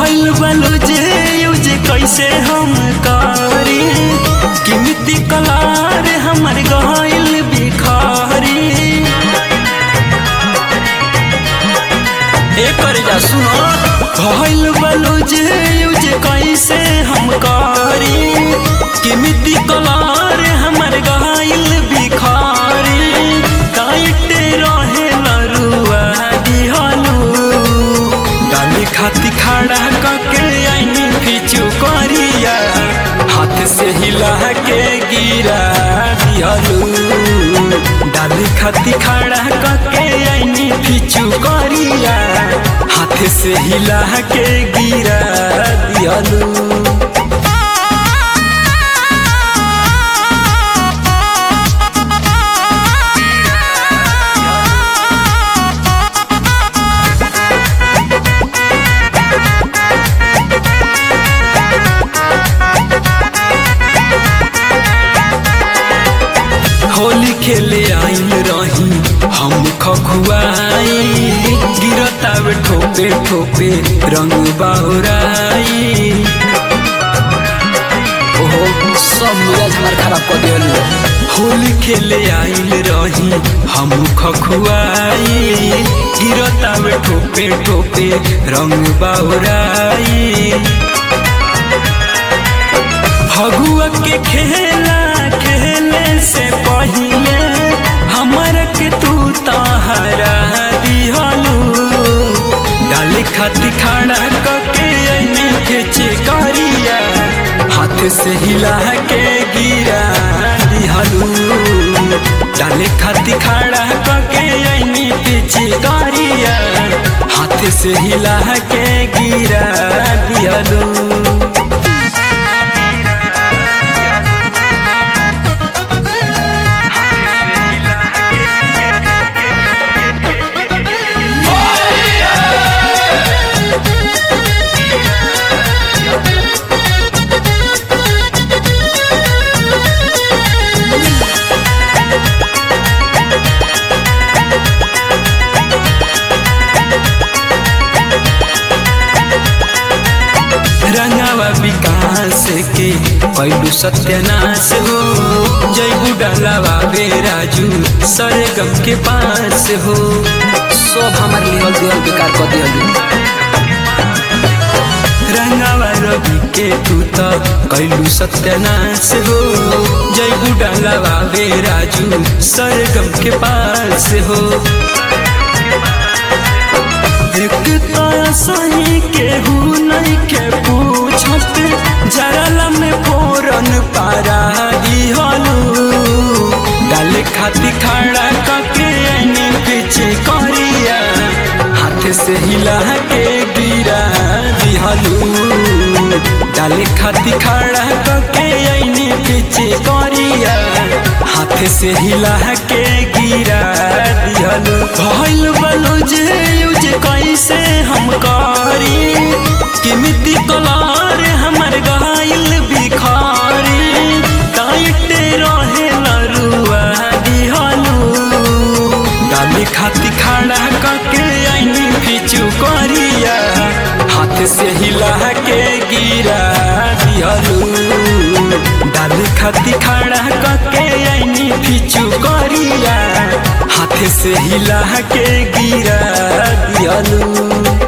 भइल बलुजे यूज कैसे हम करी कीमती कलार हमर गइल बिखारी एकर जा सुनो भइल बलुजे यूज कैसे हम करी कीमती कलार हमर गइल बिखारी टाइट रहे लरुआ दिहलू डाली खाती खड़ा कके आईनी पीछू करिया हाथ से हिला के गिरा दिहलू डाली खाती खड़ा कके आईनी पीछू करिया हाथ से हिला के गिरा दिहलू होली खेले आइल रही हम खखुआई गिरतावे ठोपे ठोपे रंग बाहुराई ओहो सब मिजाज हमार खराब कर दिया होली खेले आइल रही हम खखुआई गिरतावे ठोपे ठोपे रंग बाहुराई फगुआ के खेला खेले से पहिले हमर के तू तहरा दिहलू डाली खाती खड़ा कके ऐनी खेचे करिया हाथ से हिला के गिरा दिहलू डाली खाती खड़ा कके ऐनी पीछे करिया हाथ से हिला के गिरा दिहलू रंगावा विकास के पहलू सत्यानाश हो जय बुडालावा बेराजू सरगम के पास हो सब हमार लिहल दिहल बेकार कर दिया रंगावा रवि के तू तो कैलू सत्यानाश हो जय बुडालावा बेराजू सरगम के पास हो एक तो सही केहू नहीं के पूछत जरला में फोरन पारा दिहलू डाले खाती खड़ा कके ऐनी पीछे करिया हाथ से हिला के गिरा दिहलू डाले खाती खड़ा कके ऐनी पीछे करिया हाथ से हिला के गिरा दिहलू भइल बलुज यूज कैसे हम करी कीमती कलार हमर गइल बिखारी टाइट रहे लरुआ दिहलू डाली खाती खड़ा कके ऐनी पीछू करिया हाथ से हिला के गिरा दिहलू डाली खाती खड़ा कके ऐनी पीछू करिया हाथ से हिला के गिरा दिहलू